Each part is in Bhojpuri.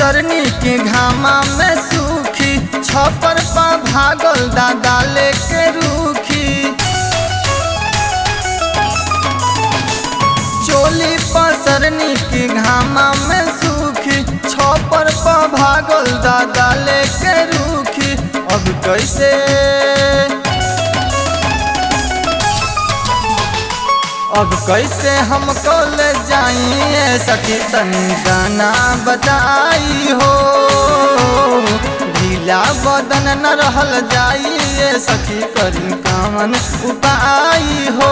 पसरनी के घामा में सूखी छपर पा भागल दादा लेके रूखी चोली पसरनी के घामा में सूखी छपर पा भागल दादा लेके रूखी अब कैसे अब कैसे हम कल जाइए सखी तनी गाना बताई हो ढीला बदन न रहल जाइए सखी करी कामन उपाय हो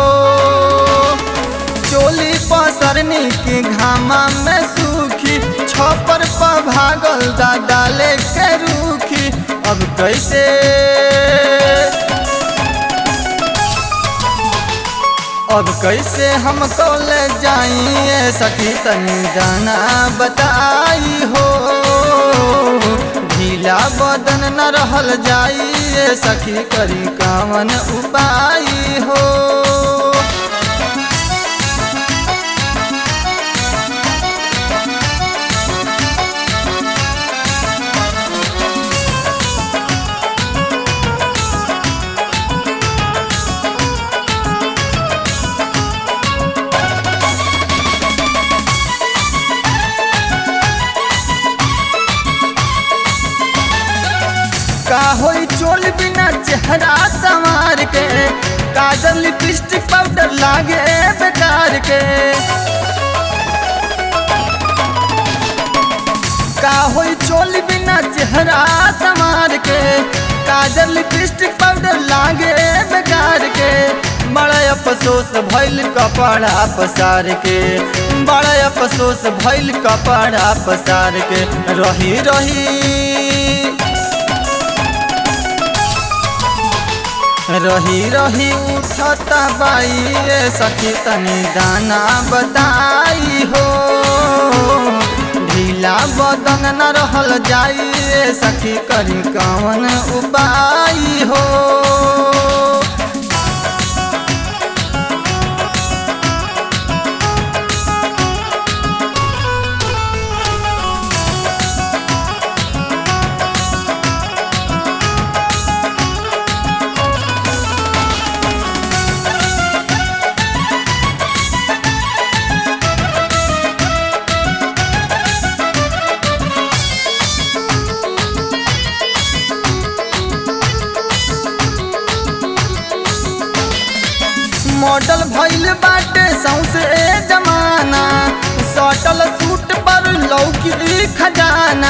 चोली पसरनी के घामा में सूखी छपर पर भागल दादा लेके रूखी अब कैसे अब कैसे हम कल जाइए सखी तनी गाना बताई हो ढीला बदन न रहल जाइए सखी करी कामन उपाय हो का होई चोल बिना चेहरा संवार के काजल लिपस्टिक पाउडर लागे बेकार के का होई चोल बिना चेहरा संवार के काजल लिपस्टिक पाउडर लागे बेकार के बड़ा अफसोस भइल कपड़ा पसार के बड़ा अफसोस भइल कपड़ा पसार के रही रही रही रही उठता बाई सखी तनी दाना बताई हो ढीला बदन न रहल जाई सखी करी कवन उपाय हो मॉडल भइल बाटे सौसे जमाना सटल सूट पर लौकी खजाना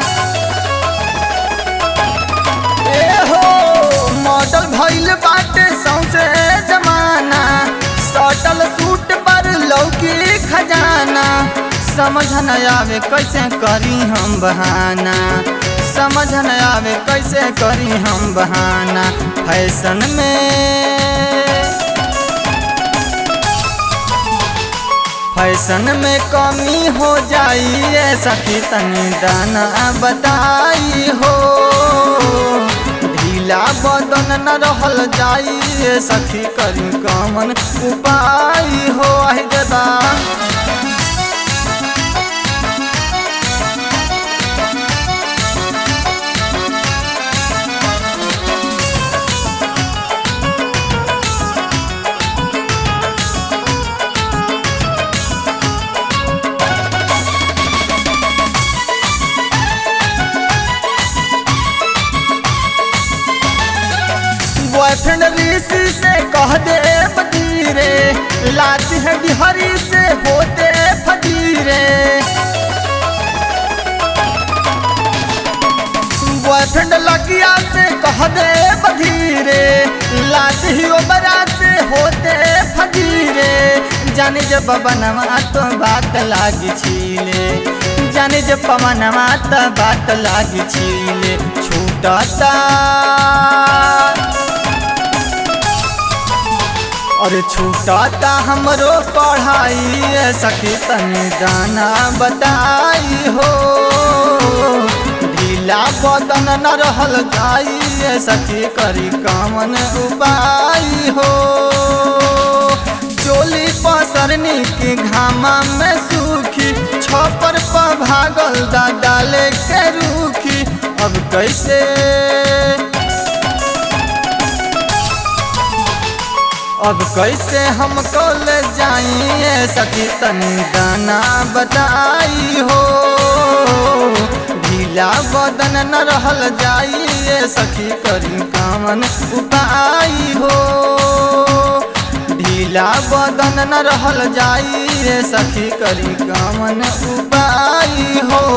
ए हो मॉडल भइल बाटे सौसे जमाना सटल सूट पर लौकी खजाना समझ न आवे कैसे करी हम बहाना समझ न आवे कैसे करी हम बहाना फैशन में फैशन में कमी हो जाई सखी तनी दाना बताई हो ढीला बदन न रहल जाई सखी करी कमन उपाय हो आहि देबा बॉयफ्रेंड ऋषि से कह दे बदीरे लाती है बिहारी से होते फजीरे बॉयफ्रेंड लगिया से कह दे बधीरे लाती ही ओबरा से होते फजीरे जाने जब बनवा तो बात लागी छीले जाने जब पवनवा तो बात लागी छीले छूटता और छूटता हमरो पढ़ाई सखी तनी दाना बताई हो ढीला बदन न रहल जाई सखी करी कामन उपाय हो चोली पसरनी के घामा में सूखी खपर पर भागल दादा लेके रूखी अब कैसे अब कैसे हम कल जाइए सखी तनी गाना बताई हो ढीला बदन न रहल जाइए सखी करी कामन उपाय हो ढीला बदन न रहल जाइए सखी करी कामन उपाय हो